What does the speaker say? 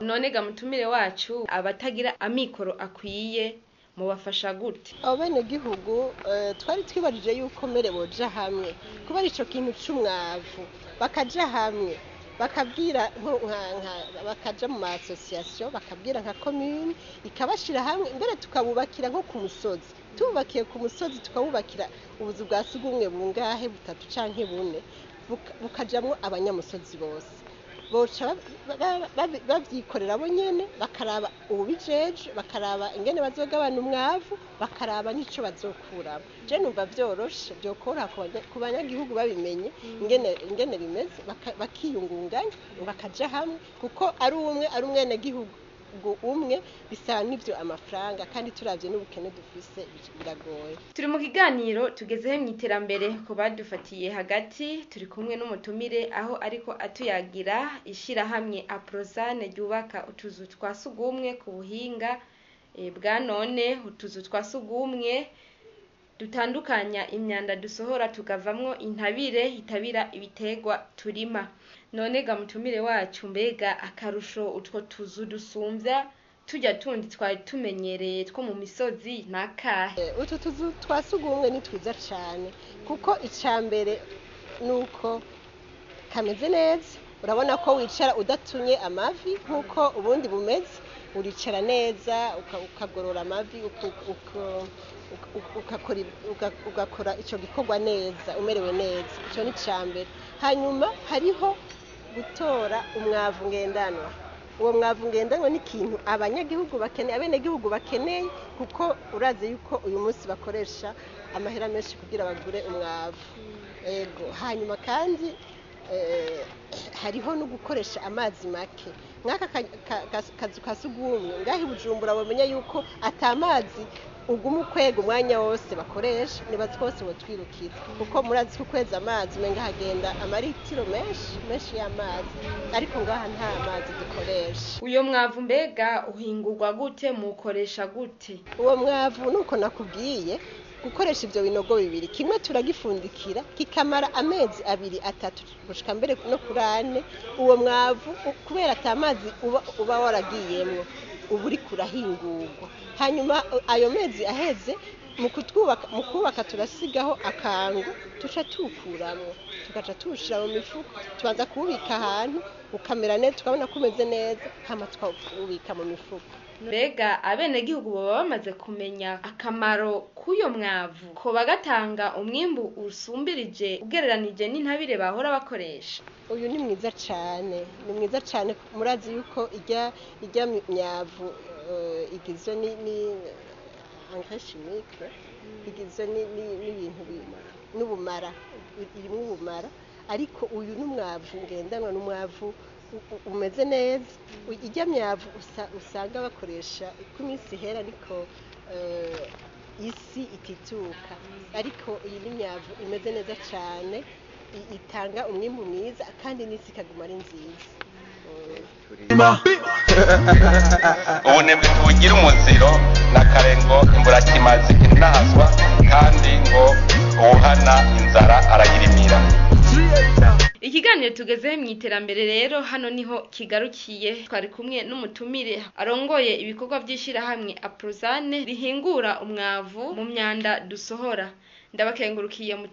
none ga mutumire wacu abatagira amikoro akwiye mubafasha gute abo benegihugu eh, twari twibajije yuko mbere boja hamwe kubera ico kintu c'umwavu bakaja hamwe bakabwira nko- nka- nka- bakaja mu ma association bakabwira nka commune ikabashira hamwe mbere tukabubakira nko ku musozi tububakiye ku musozi tukabubakira ubuzu bwa sugumwe bungahe butatu canke bune buka- bukajamwo abanyamusozi bose boca ba- ba- ba- bavyikorera bo nyene bakaraba ubijeje bakaraba ingene bazogabana umwavu bakaraba n'ico bazokuramo je numva vyoroshe vyokoroha ku banya- ku banyagihugu babimenye ingene ingene bimeze baka- bakiyungunganya bakaja hamwe kuko ari umwe ari umwenegihugu umwe bisaba n'ivyo amafaranga kandi turavye n'ubukene dufise biragoye turi mu kiganiro tugezeho mu iterambere ku badufatiye hagati turi kumwe n'umutumire aho ariko atuyagira ishyirahamwe aprozane ryubaka utuzu twa sugumwe ku buhinga eh, bwa none utuzu twa sugumwe dutandukanya imyanda dusohora tukavamwo intabire itabira ibitegwa turima none ga mutumire wacu mbega akarusho utwo tuzu dusumvya tujya tundi twari tumenyereye two mu misozi nakahe Eh, utu tuzu twa sugumwe ni twiza cane kuko ica mbere nuko kameze neza urabona ko wicara udatunye amavi nk'uko ubundi bumeze uricara neza uka- ukagorora amavi uku- uku- uku- ugakora ib- uga- ugakora ico gikorwa neza umerewe neza ico ni ica mbere hanyuma hariho gutora umwavu ngendanwa uwo mwavu ngendanwa ni ikintu abanyagihugu bakeneye abenegihugu bakeneye kuko urazi yuko uyu munsi bakoresha amahera menshi kugira bagure umwavu ego hanyuma kandi eh, hariho no gukoresha amazi make nk'aka ka- ka- ka- kazu ka sugumwe ngaho i bujumbura bamenya yuko ata mazi uguma ukwega umwanya wose bakoresha nibazi ko bose botwirukira kuko murazi ko ukweza amazi umenga hagenda amaritiro menshi menshi y'amazi ariko ngaha nta mazi dukoresha uyo mwavu mbega uhingurwa gute mukoresha gute uwo mwavu nuko nakubwiye gukoresha ivyo binogo bibiri kimwe turagifundikira kikamara amezi abiri atatu gushika mbere no kuri ane uwo mwavu u- kubera ata mazi uba, uba waragiyemwo uba uriko urahingurwa hanyuma u- ayo mezi aheze mu kutwubaka mu kubaka turasigaho akangu tuca tuwukuramwo tugaca tuwushira mu mifuko tubanza kuwubika ahantu ukamera neza tukabona ko umeze neza hama tukawubika mu mifuko mbega abenegihugu baba bamaze kumenya akamaro k'uyo mwavu ko bagatanga umwimbu usumbirije ugereranije n'intabire bahora bakoresha uyu ni mwiza cyane ni mwiza cyane murazi yuko ijya ijya myavu eh, igizwe ni ni engrais chimique igizwe ni- ni- n'ibintu bi- n'ubumara irimo ubumara ariko uyu ni umwavu ngendanwa ni umwavu u- u- umeze neza U- ijya myavu usa- usanga bakoresha uko iminsi ihera ariko eh, isi itituka ariko iyi ni myavu imeze neza cyane i- itanga umwimbu mwiza kandi n'isi ikaguma ari nziza ubunebwe ntibugira umuziro n'akarengo imburakimazi inahazwa kandi ngo uwuhana inzara arayirimira ikiganiro tugezeho mu iterambere rero hano niho kigarukiye twari kumwe n'umutumire arongoye ibikorwa by'ishyirahamwe aprozane rihingura umwavu mu myanda dusohora ndabakengurukiye